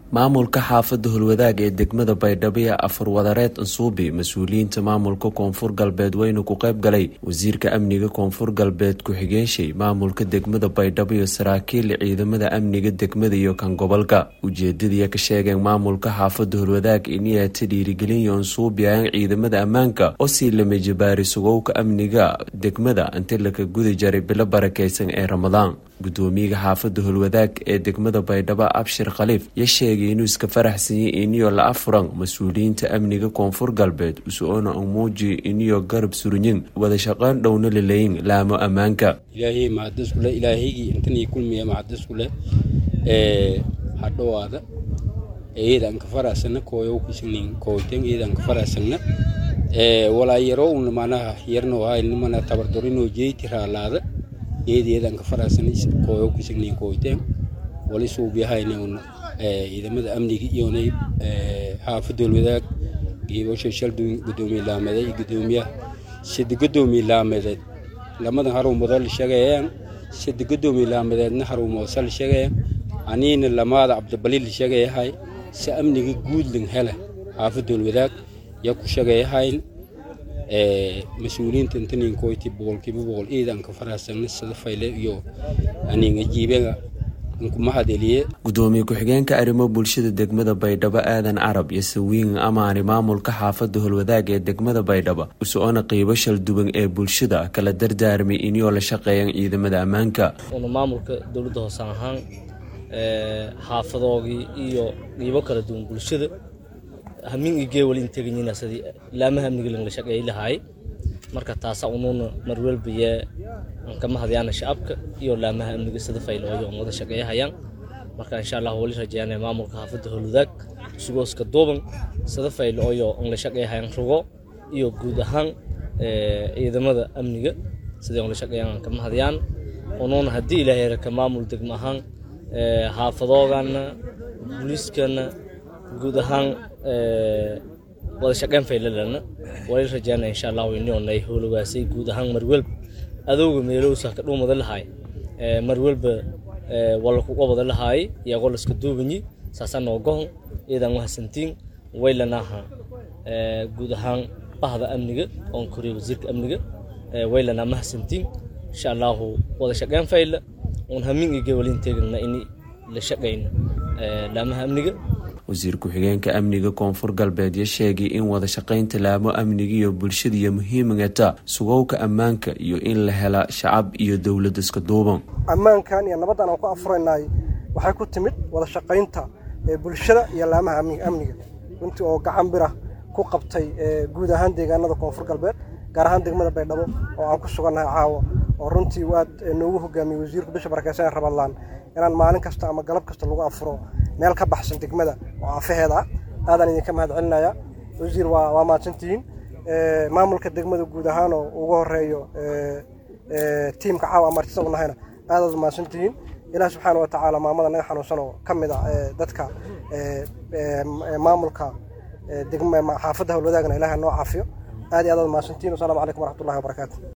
maamulka xaafadda holwadaag ee degmada baydhabo ee afar wadareed ansuubi mas-uuliyiinta maamulka koonfur galbeed weynu ku qayb galay wasiirka amniga koonfur galbeed ku-xigeenshay maamulka degmada baydhabo iyo saraakiil ciidamada amniga degmada iyo kan gobolka ujeedadii ka sheegeen maamulka xaafadda holwadaag iniyata dhiirigelinyo ansuubiayaan ciidamada ammaanka oo sii lama jabaari sugowka amniga degmada inti laka gudi jaray bilo barakeysan ee ramadaan gudoomiyaha xaafadda holwadaag ee degmada baydhabo abshir khaliif ya sheegay inuu iska faraxsanyay iniyo la afuran mas-uuliyiinta amniga koonfur galbeed usoona umuuji iniyo garab surinyin wada shaqeyn dhowna laleyin laamo ammaanka ilaahay mahadiskule ilaahaygi intanii kulmiya mahadiskule hadhowaada eedan ka faraasana kooyow kisnin kooyten eedan ka faraasana walaa yaro un manaha yarno hay mana tabardorinoo jeyti raalaada eedeedan ka faraasana kooyow kisnin kooyten wali suubiyahayna un ciidamada amniga iyonay xaafadda holwadaag geebasha shaldun gudoomiye laameed iyo gudoomiyaha sida gudoomiye laameedeed lamadan haruumodo la sheegayaan sida gudoomiye laameedeedna haruumoosa la sheegayaan aniina lamaada cabdibali la sheegayahay si amniga guudlan hele xaafadda holwadaag yaa ku sheegayahayn mas-uuliyiinta intanin koyti boqolkiiba boqol ciidan ka faraasana sida fayle iyo aninga jiibega gudoomiye ku-xigeenka arrimo bulshada degmada baydhabo aadan carab iyo sawiin amaani maamulka xaafadda holwadaag ee degmada baydhabo usoona qiibo shalduwan ee bulshada kala dardaarmay iniyoo la shaqeeyaan ciidamada ammaanka una maamulka dowladda hoosaan ahaan xaafadoogii iyo qiibo kala duwan bulshada hamin igee wali integanyiina sidii laamaha amniga la shaqeeyay lahaay marka taasa unuuna marwelbayee kama hadyaana shacabka iyo laamaha amniga sida faylooyo on wada shaqeeyahayaan marka insha allah wali rajeynaya maamulka xaafadda holwadaag sugooska duuban sida faylooyo on la shaqeeyahayaan rugo iyo guud ahaan ciidamada amniga sidii on la shaqeeyaan kama hadyaan unuuna haddii ilaahay raka maamul degmo ahaan xaafadoogana booliiskana guud ahaan wada shaqeyn faylalana wali rajeynaya insha allah inionay howlagaasay guud ahaan marwelba adowga meelowsa ka dhuumada lahaay marwelba wala kuga wada lahaay iyagoo laska duubanyi saasa noogohon iyadan wahasantiin waylanaha guud ahaan bahda amniga oon koriya wasiirka amniga waylana mahasantiin insha allahu wada shaqeyn fayla uun hamin ige walin teegana ini la shaqeyno laamaha amniga wasiir ku-xigeenka amniga koonfur galbeed ya sheegay in wada shaqaynta laamo amniga iyo bulshadiiyo muhiimagata sugowka ammaanka iyo in la hela shacab iyo dowlad iska duuban ammaankan iyo nabaddan aan ku afuraynay waxay ku timid wada shaqaynta bulshada iyo laamaha amniga runtii oo gacan bira ku qabtay guud ahaan deegaanada koonfur galbeed gaar ahaan degmada baydhabo oo aan ku sugannahay caawa oo runtii waad noogu hogaamiyey wasiirku bisha barakeysan rabadlaan inaan maalin kasta ama galab kasta lagu afuro meel ka baxsan degmada oo afaheeda ah aadaan idinka mahad celinaya wasiir waa mahadsantihiin maamulka degmada guud ahaan oo ugu horeeyo tiimka caawa amartisa u nahayna aadaad mahadsantihiin ilaah subxaana wa tacaala maamada naga xanuunsan oo ka mid ah dadka maamulka xaafadda howlwadaagna ilaah noo caafiyo aad iyo aadaad mahadsantihiin wasalaamu calaykum waraxmatullahi wabarakaatu